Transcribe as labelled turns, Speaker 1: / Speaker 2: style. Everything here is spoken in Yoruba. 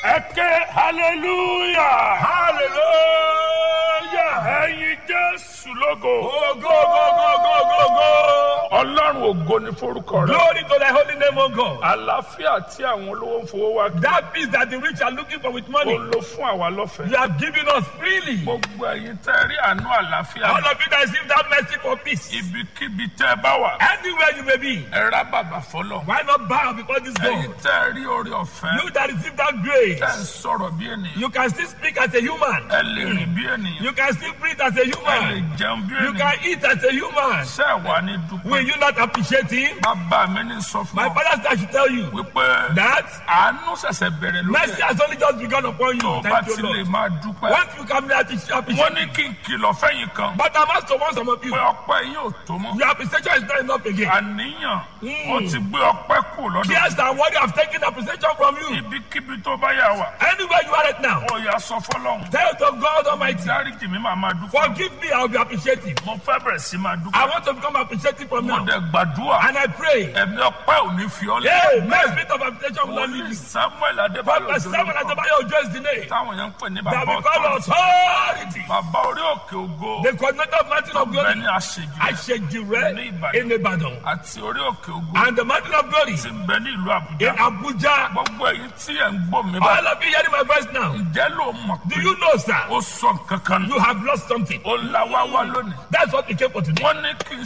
Speaker 1: ẹ ké hallelujah
Speaker 2: hallelujah.
Speaker 1: ẹyin jésù lógo
Speaker 2: Oh, go, go, go, go, go, go.
Speaker 1: ọlọ́run ògo ní forúkọ rẹ
Speaker 2: Glory to thy holy name, O God.
Speaker 1: àlàáfíà tí àwọn olówó ń fowó wá kí
Speaker 2: That peace that the rich are looking for with
Speaker 1: ó
Speaker 2: money,
Speaker 1: lò fún àwa lọ́fẹ̀ẹ́
Speaker 2: you have given us freely.
Speaker 1: gbogbo ẹyin tẹ́ rí àánú àlàáfíà
Speaker 2: All of you that receive that mercy for peace,
Speaker 1: ibikíbi tẹ́ bá wà
Speaker 2: anywhere you may be,
Speaker 1: ẹ rá bàbà fọlọ
Speaker 2: why not bow before this
Speaker 1: ẹyin
Speaker 2: God?
Speaker 1: tẹ́ rí orí ọ̀fẹ́
Speaker 2: You that receive that
Speaker 1: tẹ́ ń
Speaker 2: grace,
Speaker 1: sọ̀rọ̀ bí ènìyàn
Speaker 2: you can still speak as a human.
Speaker 1: ẹ lè rìn bí ènìyàn
Speaker 2: You can still breathe as a
Speaker 1: ẹ lè
Speaker 2: human.
Speaker 1: jẹun bí
Speaker 2: You
Speaker 1: ènìyàn
Speaker 2: can eat as a human.
Speaker 1: ṣé ẹ wà ní dúpẹ́
Speaker 2: Will you not appreciate him?
Speaker 1: bàbá mi ní sọ fún
Speaker 2: My
Speaker 1: ọ
Speaker 2: father said I should tell you
Speaker 1: wípé
Speaker 2: that
Speaker 1: àánú ṣẹ̀ṣẹ̀ bẹ̀rẹ̀ lókè
Speaker 2: mercy has only just begun upon
Speaker 1: tó
Speaker 2: you.
Speaker 1: bá
Speaker 2: Thank
Speaker 1: ti
Speaker 2: you,
Speaker 1: lè
Speaker 2: Lord.
Speaker 1: máa dúpẹ́
Speaker 2: Once you come there to
Speaker 1: wọ́n
Speaker 2: appreciate,
Speaker 1: ní kí n kìlọ̀ fẹ́yìn kan
Speaker 2: but I must to warn some of you.
Speaker 1: pé ọpẹ́ yín ò tó mọ́
Speaker 2: Your appreciation is not enough again.
Speaker 1: àníyàn
Speaker 2: Mm.
Speaker 1: ó ti gbé ọpẹ́ kù lọ́dọ̀
Speaker 2: Yes, and what you have taken appreciation from you.
Speaker 1: ibikíbi tó bá yà wà
Speaker 2: Anywhere you are right now,
Speaker 1: ó yà sọ fọlọ́hún
Speaker 2: tell to God Almighty,
Speaker 1: dáríjì mi máa máa dúpẹ́
Speaker 2: forgive me, I will be appreciative.
Speaker 1: mo fẹ́ bẹ̀rẹ̀ sí máa
Speaker 2: I
Speaker 1: dúpẹ́
Speaker 2: want to become appreciative from
Speaker 1: mo
Speaker 2: now.
Speaker 1: dẹ̀ gbàdúrà
Speaker 2: And I pray,
Speaker 1: ẹ̀mí ọpẹ́ ò ní fi ọ́ lẹ́
Speaker 2: hey, my spirit of appreciation will not leave
Speaker 1: wòlíì
Speaker 2: you.
Speaker 1: samuel adébáyọ̀
Speaker 2: Prophet Samuel
Speaker 1: jolókọ
Speaker 2: Adebayo Ojo is the name
Speaker 1: táwọn yẹn ń pè ní
Speaker 2: that
Speaker 1: bàbá
Speaker 2: we call
Speaker 1: ọ̀tọ̀
Speaker 2: authority.
Speaker 1: bàbá orí òkè ògo
Speaker 2: The coordinator of Mountain of
Speaker 1: bẹ́ẹ̀
Speaker 2: Glory,
Speaker 1: ní àṣejù
Speaker 2: Ashejire in Ibadan,
Speaker 1: àti orí òkè ògo
Speaker 2: and the Mountain of Glory
Speaker 1: ti ń bẹ ní ìlú
Speaker 2: in
Speaker 1: àbújá
Speaker 2: Abuja.
Speaker 1: gbogbo èyí tí ẹ̀ ń gbọ́ mi bá
Speaker 2: All of you hearing my voice now,
Speaker 1: ǹjẹ́ ló mọ̀
Speaker 2: do
Speaker 1: pé
Speaker 2: you know, sir,
Speaker 1: ó sọ nǹkan kan nù
Speaker 2: you have lost something?
Speaker 1: ó la wá wá lónìí
Speaker 2: That's what we came for today.
Speaker 1: wọ́n ní kí n